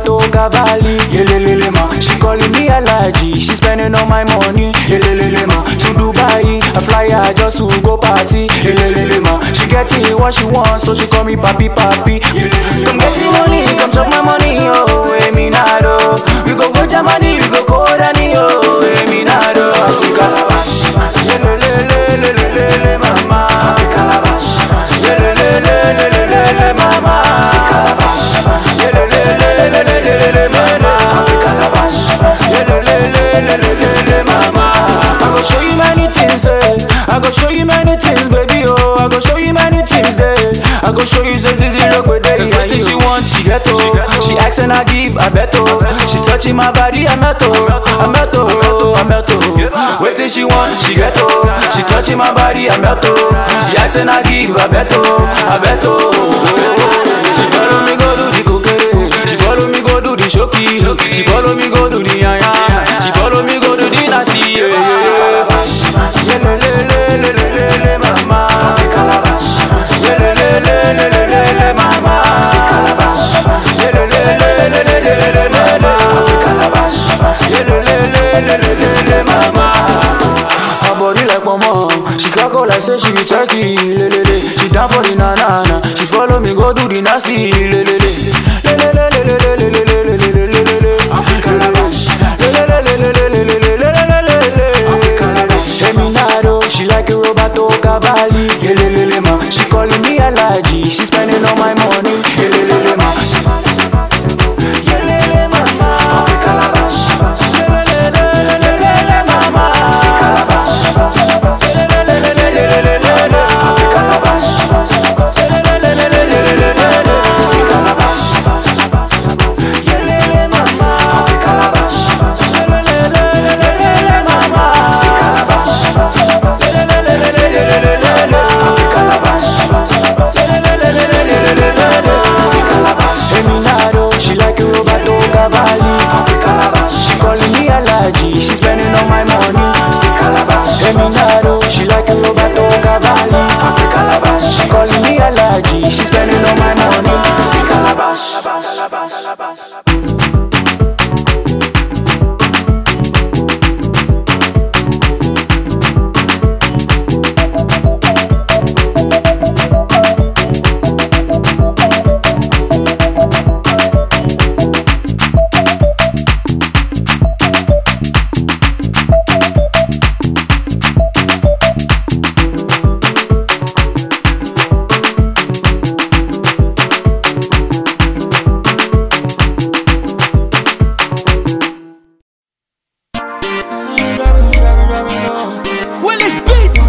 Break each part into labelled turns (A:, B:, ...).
A: Roberto Cavalli. Yelelele ma, she calling me Alaji. She spending all my money. Yelelele ma, to Dubai, I fly her just to go party. Yelelele ma, she getting what she wants, so she call me papi papi. Yelelele Come getting money, come chop my money, oh, Eminado. We go go Germany, we go Korani, oh, Eminado. Africa Lavash, Yelelelelelelele mama. Africa Lavash, Yelelelelelelele mama. Africa Lavash, Yelelelelelelele mama. Africa Lavash, Yelelelelelelele mama. I go show you many things, eh. I go show you many things, baby, oh. I go show you many things, eh. I go show you say zizi look with day. Anything she want, she get oh. She ask and I give, I bet oh. She touching my body, I met oh. I met oh, I met oh. Waiting she want, she get oh. She touching my body, I met oh. She ask and I give, I bet oh. I bet oh. She follow me go do the cocaine. She follow me go do the shoki. She follow me go do the yaya. She follow me go do the nasty. Yeah, yeah, yeah. Yelelelelelelele mama. Yelelelelelelele mama. Yelelelelelelele mama. Yelelelelelelele mama. Her body like mama. She cackle like say she be turkey. Lelele. She down for the na na na. She follow me go do the nasty. Lelele. Lelelelelelelelelelelelele. Lelelelelelelelelelelelelele. Eminado, she like a Roberto Cavalli. Yelelele ma, she calling me Alaji. She spending all my money. Yelelele ma. Yelele mama. Africa Lavash. Yelelelelelelele mama. Africa Lavash. Yelelelelelelelele. Africa Lavash. Yelelelelelelelele. Africa Lavash. Yelele mama. Africa Lavash. Yelelelelelelele mama. Africa Lavash. Yelelelelelelelele. Africa Lavash. Yelelelelelelelele. Africa Lavash. Eminado, she like a Roberto Cavalli. Africa Lavash. She calling me Alaji. She spending all my money. Africa Lavash. Eminado, she like a Roberto Cavalli. Africa Lavash. She calling me Alaji. She spending all my money. Africa Lavash.
B: Willis Beats.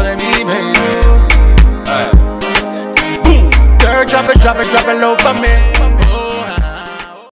C: Girl, drop it, drop it, drop it low for me.